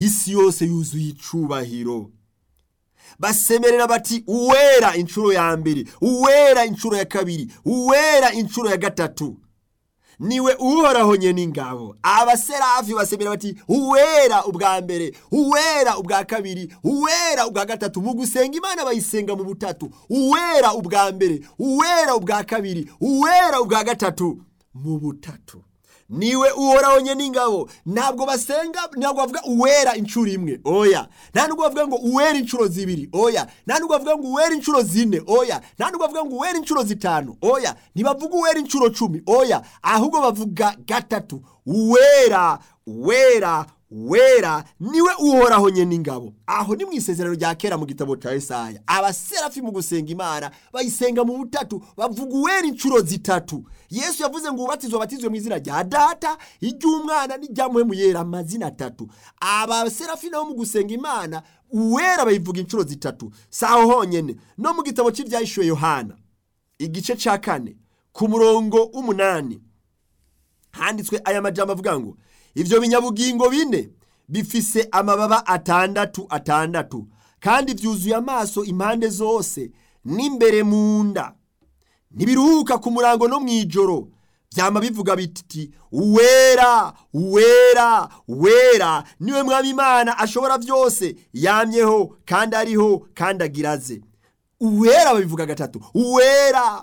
isi yose yuzuye icubahiro basemerera bati uwera inshuro ya mbere uwera inshuro ya kabiri uwera inshuro ya gatatu niwe uhoraho nyene ingabo abaserafi basemera bati uwera ubwa mbere uwera ubwa kabiri uwera ubwa gatatu mu gusenga imana bayisenga mu butatu uwera ubwa mbere uwera ubwa kabiri uwera ubwa gatatu mu butatu niwe uhoraho nyene ingabo ntabwo basenga ntabwo bavuga uwera inshuro imwe oya nta nubwo bavuga ngo uwera inshuro zibiri oya nta nubwo bavuga ngo uwera inshuro zine oya nta nubwo bavuga ngo uwera inshuro zitanu oya ntibavuga uwera inshuro cumi oya ahubwo bavuga gatatu uwera uwera wera niwe uhoraho nyene ingabo aho ni mu isezerano rya kera mu gitabo cya Yesaya abaserafi mu gusenga imana bayisenga mu butatu bavuga uwera inshuro zitatu yesu yavuze ngo ubatizwe batizwe mu izina rya data iry'umwana n'irya muhemu yera amazina atatu abaserafi nabo mu gusenga imana uwera bayivuga inshuro zitatu saho honyene no mu gitabo cy'ibyahishuwe yohana igice cya kane ku murongo w'umunani handitswe aya majambo avuga ngo ibyo binyabugingo bine bifise amababa atandatu atandatu kandi byuzuye amaso impande zose n'imbere mu nda ntibiruhuka ku murango no mu ijoro byama bivuga biti uwera uwera uwera niwe mwami imana ashobora byose yamyeho kandi ariho kandi agiraze uwera babivuga gatatu uwera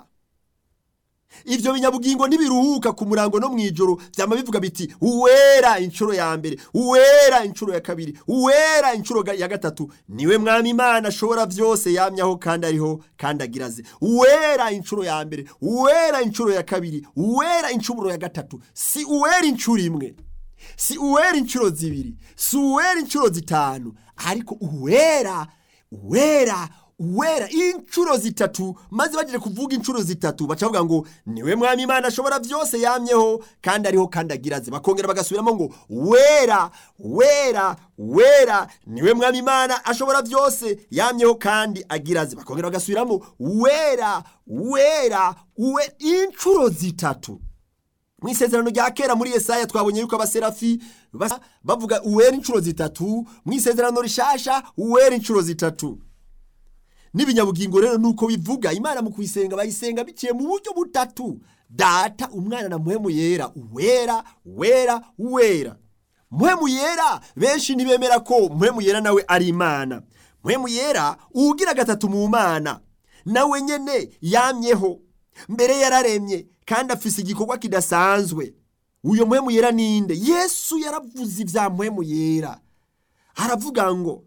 ibyo binyabugingo ntibiruhuka ku murango no mu ijoro byama bivuga biti uwera inshuro ya mbere uwera inshuro ya kabiri uwera inshuro ya gatatu niwe mwami imana ashobora byose yamyaho kandi ariho kandi agiraze uwera inshuro ya mbere uwera inshuro ya kabiri uwera inshuro ya gatatu si uwera inshuro imwe si uwera inshuro zibiri si uwera inshuro zitanu ariko uwera uwera uwera inshuro zitatu maze bagire kuvuga inshuro zitatu baca bavuga ngo niwe mwami imana ashobora byose yamyeho kandi ariho kandi agiraze bakongera bagasubiramo ngo wera wera wera niwe mwami imana ashobora byose yamyeho kandi agiraze bakongera bagasubiramo wera wera we inshuro zitatu mu isezerano rya kera muri Yesaya twabonye yuko abaserafi bavuga uwera inshuro zitatu mu isezerano rishasha uwera inshuro zitatu n'ibinyabugingo rero nuko bivuga imana mu kuyisenga bayisenga biciye mu buryo butatu data umwana na muhemu yera uwera wera wera muhemu yera benshi ntibemera ko muhemu yera nawe ari imana muhemu yera uwugira gatatu mu mana nawe nyene yamyeho mbere yararemye kandi afise igikorwa kidasanzwe uyo muhemu yera ninde yesu yaravuze ibya muhemu yera aravuga ngo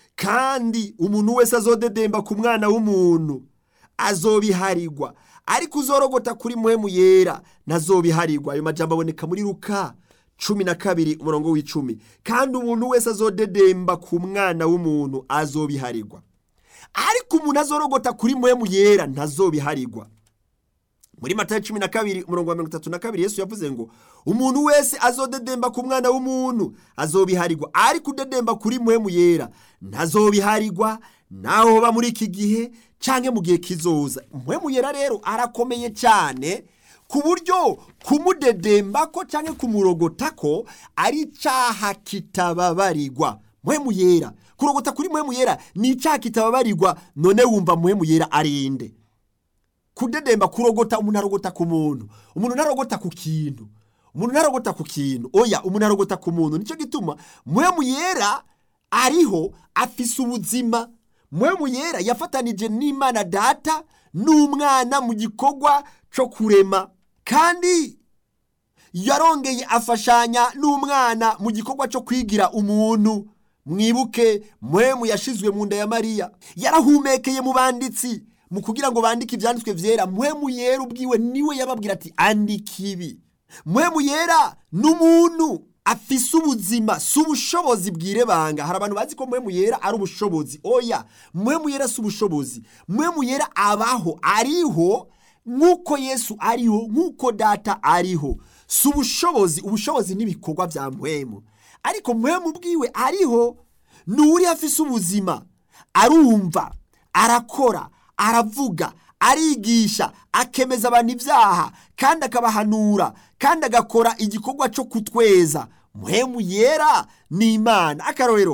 kandi umuntu wese azodedemba ku mwana w'umuntu azobiharirwa ariko uzorogota kuri muhemu yera ntazobiharirwa ayo majambo aboneka muri ruka cumi na kabiri umurongo w'icumi kandi umuntu wese azodedemba ku mwana w'umuntu azobiharirwa ariko umuntu azorogota kuri muhemu yera ntazobiharirwa muri matayo cumi na kabiri umurongo wa mirongo itatu na kabiri yesu yavuze ngo umuntu wese azodedemba ku mwana w'umuntu azobiharirwa ariko udedemba kuri muhemu yera ntazobiharirwa naho hoba muri iki gihe cyangwa mu gihe kizoza muhemu yera rero arakomeye cyane ku buryo kumudedemba ko cyangwa kumurogota ko ari icyaha kitababarirwa muhemu yera kurogota kuri muhemu yera ni icyaha kitababarirwa none wumva muhemu yera arinde kudedemba kurogota umuntu arogota ku muntu umuntu ntarogota ku kintu umuntu ntarogota ku kintu oya umuntu arogota ku muntu nicyo gituma muhemu yera ariho afise ubuzima muhemu yera yafatanije n'imana data n'umwana mu gikorwa cyo kurema kandi yarongeye afashanya n'umwana mu gikorwa cyo kwigira umuntu mwibuke muhemu yashizwe mu nda ya mariya yarahumekeye mu banditsi mu kugira ngo bandike ibyanditswe byera muhemu yera ubwiwe niwe yababwira ati andika ibi muhemu yera ni umuntu afise ubuzima si ubushobozi bwirebanga hari abantu bazi ko muhemu yera ari ubushobozi oya muhemu yera si ubushobozi muhemu yera abaho ariho nk'uko yesu ariho nk'uko data ariho si ubushobozi ubushobozi n'ibikorwa bya muhemu ariko muhemu ubwiwe ariho ni uri afise ubuzima arumva arakora aravuga arigisha akemeza abantu ibyaha kandi akabahanura kandi agakora igikorwa cyo kutweza muhemu yera ni imana akarorero